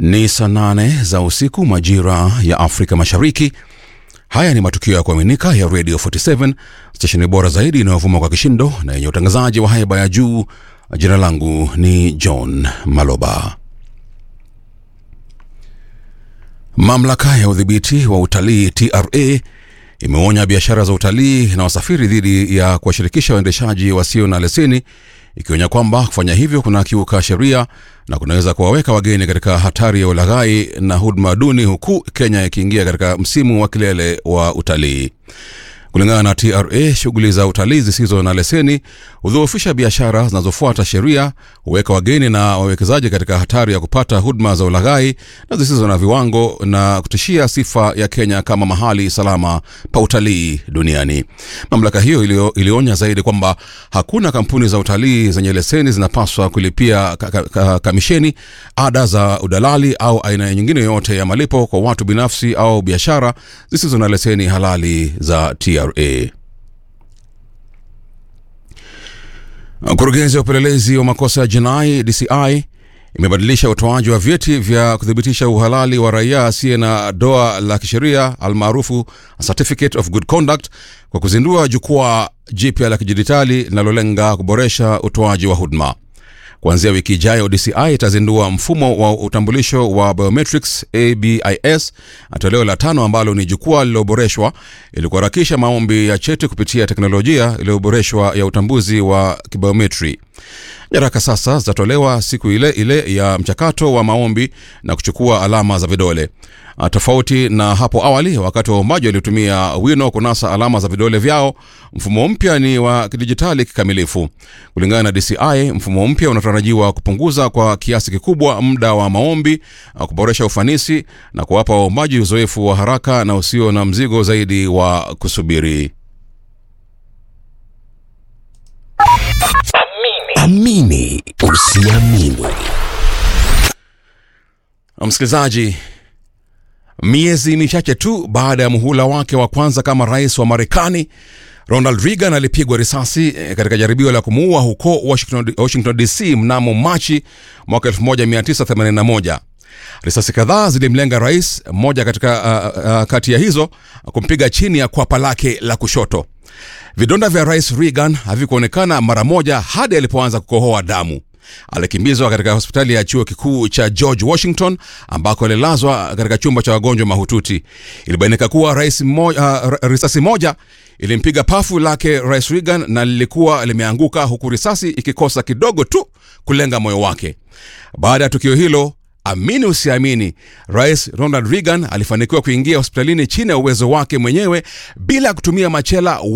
Ni saa nane za usiku majira ya Afrika Mashariki. Haya ni matukio ya kuaminika ya Radio 47 stesheni bora zaidi inayovuma kwa kishindo na yenye utangazaji wa haiba ya juu. Jina langu ni John Maloba. Mamlaka ya udhibiti wa utalii TRA imeonya biashara za utalii na wasafiri dhidi ya kuwashirikisha waendeshaji wasio na leseni, ikionya kwamba kufanya hivyo kuna kiuka sheria na kunaweza kuwaweka wageni katika hatari ya ulaghai na huduma duni, huku Kenya ikiingia katika msimu wa kilele wa utalii. Kulingana na TRA, shughuli za utalii zisizo na leseni hudhoofisha biashara zinazofuata sheria, huweka wageni na wawekezaji katika hatari ya kupata huduma za ulaghai na zisizo na viwango na kutishia sifa ya Kenya kama mahali salama pa utalii duniani. Mamlaka hiyo ilio, ilionya zaidi kwamba hakuna kampuni za utalii zenye leseni zinapaswa kulipia ka, ka, ka, kamisheni, ada za udalali au aina nyingine yoyote ya malipo kwa watu binafsi au biashara zisizo na leseni halali za TRA. Mkurugenzi wa upelelezi wa makosa ya jinai DCI imebadilisha utoaji wa vyeti vya kuthibitisha uhalali wa raia asiye na doa la kisheria almaarufu Certificate of Good Conduct kwa kuzindua jukwaa jipya la kidijitali linalolenga kuboresha utoaji wa huduma. Kuanzia wiki ijayo, DCI itazindua mfumo wa utambulisho wa biometrics ABIS toleo la tano, ambalo ni jukwaa lililoboreshwa ili kuharakisha maombi ya cheti kupitia teknolojia iliyoboreshwa ya utambuzi wa kibiometri. Nyaraka sasa zitatolewa siku ile ile ya mchakato wa maombi na kuchukua alama za vidole. Tofauti na hapo awali, wakati waombaji walitumia wino kunasa alama za vidole vyao, mfumo mpya ni wa kidijitali kikamilifu. Kulingana na DCI, mfumo mpya unatarajiwa kupunguza kwa kiasi kikubwa muda wa maombi, kuboresha ufanisi na kuwapa waombaji uzoefu wa haraka na usio na mzigo zaidi wa kusubiri. Amini usiamini. Msikilizaji, miezi michache tu baada ya muhula wake wa kwanza kama rais wa Marekani, Ronald Reagan alipigwa risasi katika jaribio la kumuua huko Washington, Washington DC mnamo Machi mwaka 1981. Risasi kadhaa zilimlenga rais mmoja katika uh, uh, kati ya hizo kumpiga chini ya kwapa lake la kushoto. Vidonda vya rais Reagan havikuonekana mara moja hadi alipoanza kukohoa damu. Alikimbizwa katika hospitali ya chuo kikuu cha George Washington ambako alilazwa katika chumba cha wagonjwa mahututi. Ilibainika kuwa rais moja, uh, risasi moja ilimpiga pafu lake rais Reagan na lilikuwa limeanguka huku risasi ikikosa kidogo tu kulenga moyo wake. Baada ya tukio hilo Amini usiamini, rais Ronald Reagan alifanikiwa kuingia hospitalini chini ya uwezo wake mwenyewe bila kutumia machela